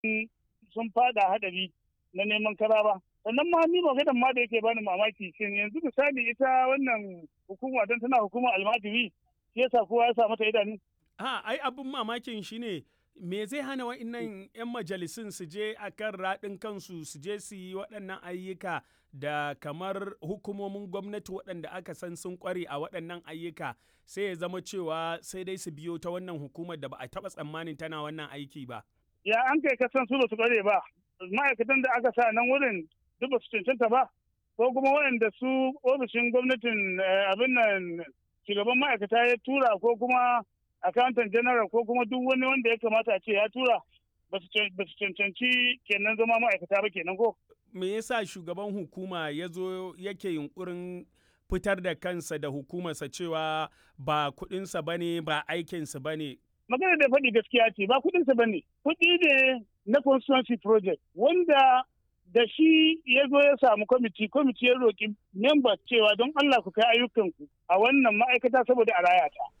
sun fada hadari na neman kara ba sannan ma ni maganar ma da yake bani mamaki shin yanzu misali ita wannan hukuma don tana hukumar almajiri shi yasa kowa ya sa mata idanu ha ai abin mamakin shine me zai hana wa'innan 'yan majalisun su je a kan raɗin kansu su je su yi waɗannan ayyuka da kamar hukumomin gwamnati waɗanda aka san sun ƙware a waɗannan ayyuka sai ya zama cewa sai dai su biyo ta wannan hukumar da ba a taɓa tsammanin tana wannan aiki ba. Ya an kai kasan su ba su ƙware ba ma'aikatan da aka sa nan wurin duk ba su cancanta ba ko kuma waɗanda su ofishin gwamnatin abin nan shugaban ma'aikata ya tura ko kuma accountant general ko kuma duk wani wanda ya kamata a ce ya tura ba su cancanci kenan zama ma'aikata ba kenan ko. Me yasa shugaban hukuma ya zo yake yunkurin fitar da kansa da hukumarsa cewa ba kuɗinsa ba ne ba aikinsa ba ne. Magana da faɗi gaskiya ce ba kuɗinsa ba ne. Kuɗi ne na constituency project wanda da shi ya zo ya samu kwamiti kwamiti ya roƙi memba cewa don Allah ku kai ayyukanku a wannan ma'aikata saboda a raya ta.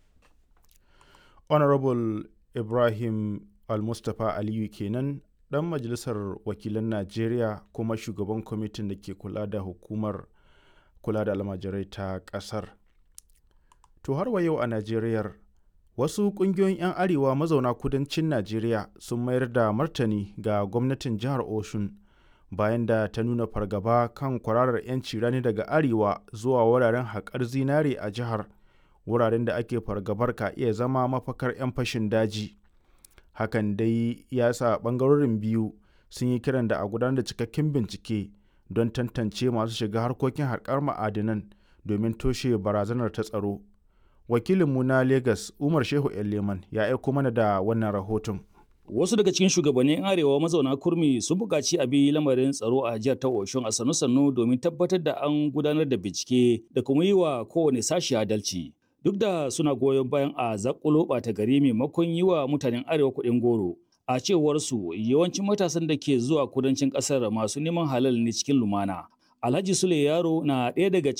honorable ibrahim al-mustapha aliyu kenan dan majalisar wakilan najeriya kuma shugaban kwamitin da ke kula da hukumar kula da almajirai ta kasar to har wa yau a najeriyar wasu kungiyoyin 'yan arewa mazauna kudancin najeriya sun mayar da martani ga gwamnatin jihar oshun bayan da ta nuna fargaba kan kwararar 'yanci rani daga arewa zuwa wuraren haƙar zinare a jihar wuraren da ake fargabar ka iya zama mafakar 'yan fashin daji hakan dai ya sa ɓangarorin biyu sun yi kiran da a gudanar da cikakken bincike don tantance masu shiga harkokin haƙar ma'adinan domin toshe barazanar ta tsaro wakilinmu na lagos umar shehu leman ya aiko mana da wannan rahoton Wasu daga cikin shugabannin arewa mazauna kurmi sun buƙaci a bi lamarin tsaro a jihar ta Oshun a sannu-sannu domin tabbatar da an gudanar da bincike da kuma yi wa kowane sashi adalci. duk da suna goyon bayan a zakulo ɓata gari maimakon yi wa mutanen arewa kuɗin goro a cewar su yawancin matasan da ke zuwa kudancin ƙasar masu neman halal ne cikin lumana alhaji sule yaro na ɗaya daga